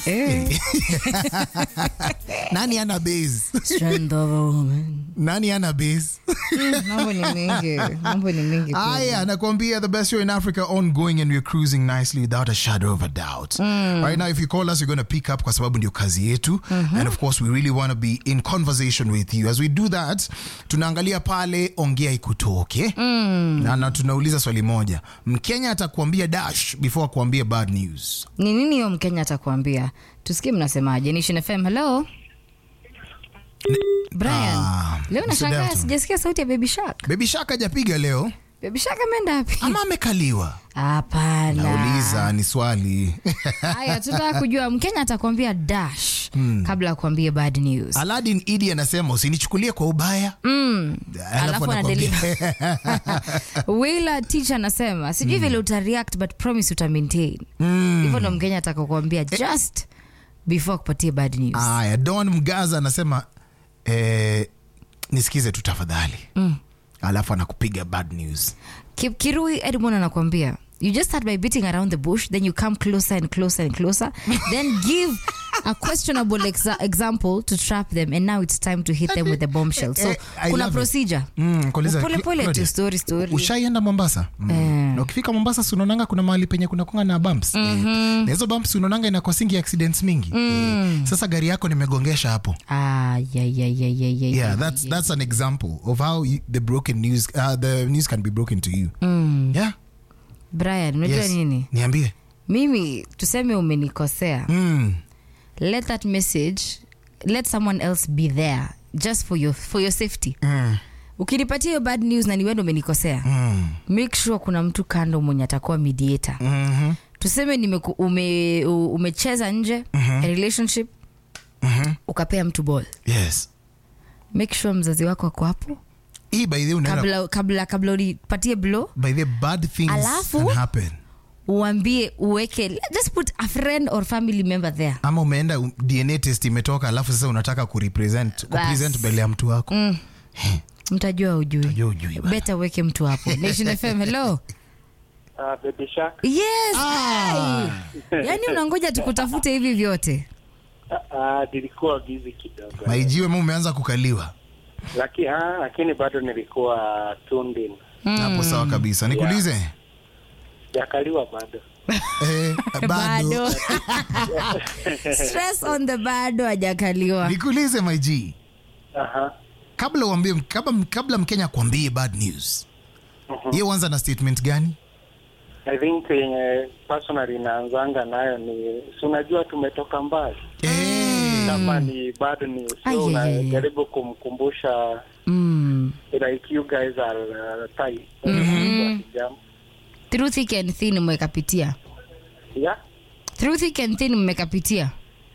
Eh. nani ana base Strength of a woman. nani ana base Mm, mambo ni mingi mambo ni mingi kweli. Aya, nakwambia the best show in Africa ongoing and we're cruising nicely without a shadow of a doubt. Right now if you call us you're going to pick up kwa sababu ndio kazi yetu and of course we really want to be in conversation with you. As we do that, tunaangalia pale ongea ikutoke. Na, na tunauliza swali moja. Mkenya atakuambia dash before akuambie bad news. ni nini hiyo mkenya atakuambia tusikie mnasemaje nation fm hello brian Ah, leo Mr. nashangaa Delton. sijasikia sauti ya baby shark Baby Shark hajapiga leo baby shark ameenda wapi ama amekaliwa? hapana Nauliza ni swali. haya tunataka kujua mkenya atakwambia dash kabla ya kuambia bad news Aladdin Idi anasema usinichukulie kwa ubaya. mm. Alafu anakuambia- wila teacher anasema sijui vile utareact but promise uta maintain hivyo ndo mkenya atakakuambia just before kupatia bad news Aya, Don Mgaza anasema eh, nisikize tu tafadhali mm. alafu anakupiga bad news Ki- kirui edmond anakwambia you just start by beating around the bush then you come closer and closer and closer then give a questionable exa example to trap them and now it's time to hit them with the bombshell so Eh, I kuna love it. procedure Mm, kuuliza- pole pole Claudia, tu story story ushaienda mombasa mm. Eh. na ukifika mombasa sunaonanga kuna mahali penye kunakonga na bumps mm-hmm. eh, na hizo bumps unaonanga inakosingi accidents mingi mm. eh, sasa gari yako nimegongesha hapo ah yeah yeah yeah yeah yeah yeah that's, that's an example of how you, the broken news uh, the news can be broken to you mm. yeah brian unajua yes. nini niambie mimi tuseme umenikosea mm. let that message let someone else be there just for your, for your safety Mm. ukinipatia hiyo bad news na niwendo umenikosea Mm. make sure kuna mtu kando mwenye atakuwa mediator Mm-hmm. tuseme nimeku, ume, u- umecheza nje a relationship Mm-hmm. ukapea mtu ball yes make sure mzazi wako ako hapo hii by the way unaenda kabla kabla kabla ulipatie blow by the bad things Alafu- can happen uambie uweke just put a friend or family member there ama umeenda um, dna test imetoka alafu sasa unataka kurepresent kupresent mbele ya mtu wako mm. mtajua ujui Unajua ujui bana. beta uweke mtu hapo nation fm hello Uh, Baby Shark. yes Ah. ai. yaani unangoja tukutafute hivi vyote Uh, uh, nilikuwa busy kidogo. maijiwe ma umeanza kukaliwa Laki, ah, lakini bado nilikuwa tuned in. hapo sawa kabisa nikuulize Jakaliwa bado. eh, bado stress on the bado hajakaliwa nikuulize maiji Aha. kabla uambie kabla, kabla mkenya kuambie bad news ye uanza na statement gani I think yenye personally inaanzanga nayo ni si unajua tumetoka mbali eh, kama ni bado ni Ai, so ai, ai, ai. unajaribu kumkumbusha mm. like you guys are uh, tight mm-hmm. through thick and thin mmekapitia yeah through thick and thin mmekapitia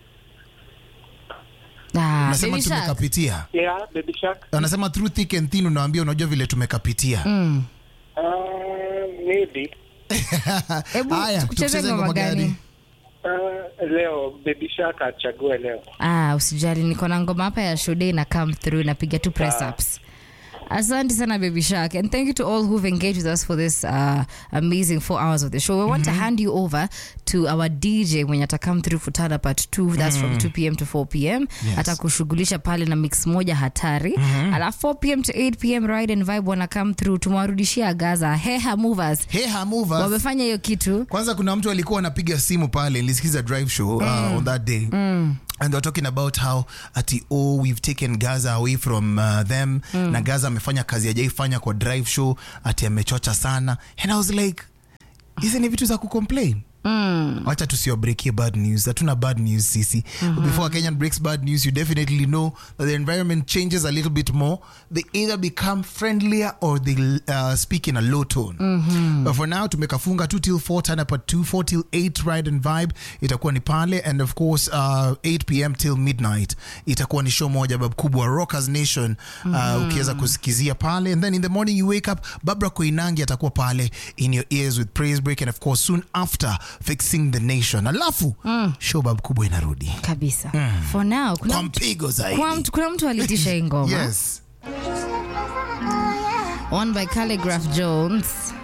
Ah, nasema Baby Shark. tumekapitia yeah baby shark anasema through thick and thin unawambia unajua vile tumekapitia Mm. uh, maybe Hebu Haya, tukucheze tucheze ngoma ngoma gani gani? uh, leo baby shark achague leo ah, usijali niko na ngoma hapa ya shode na come through napiga tu press ups asante sana baby shark and thank you to all who've engaged with us for this uh, amazing four hours of the show we want to hand you over to our dj mwenye ata come through for tada part 2 that's from 2 pm to 4 pm Yes. atakushughulisha pale na mix moja hatari alafu 4 pm to 8 pm ride and vibe wana come through tumewarudishia gaza heha movers Heha movers. wamefanya hiyo kitu kwanza kuna mtu alikuwa anapiga simu pale nilisikiza drive show uh, on that day and they're talking about how ati oh we've taken gaza away from uh, them na gaza amefanya kazi ajaifanya kwa drive show ati amechocha sana and i was like hizi ni vitu za kucomplain mm. wacha tusiwabreakie bad news hatuna bad news sisi before kenyan breaks bad news you definitely know that the environment changes a little bit more they either become friendlier or they uh, speak in a low tone but for now tumekafunga 2 till 4 turn up at 2 4 till 8 ride and vibe itakuwa ni pale and of course uh, 8 pm till midnight itakuwa ni show moja bab kubwa rockers nation uh, ukiweza kusikizia pale and then in the morning you wake up babra koinangi atakuwa pale in your ears with praise break and of course soon after fixing the nation alafu show bab kubwa inarudi kabisa for now kuna kwa mtu, mpigo zaidi kuna mtu, kuna mtu alitisha hii ngoma yes one by calligraph jones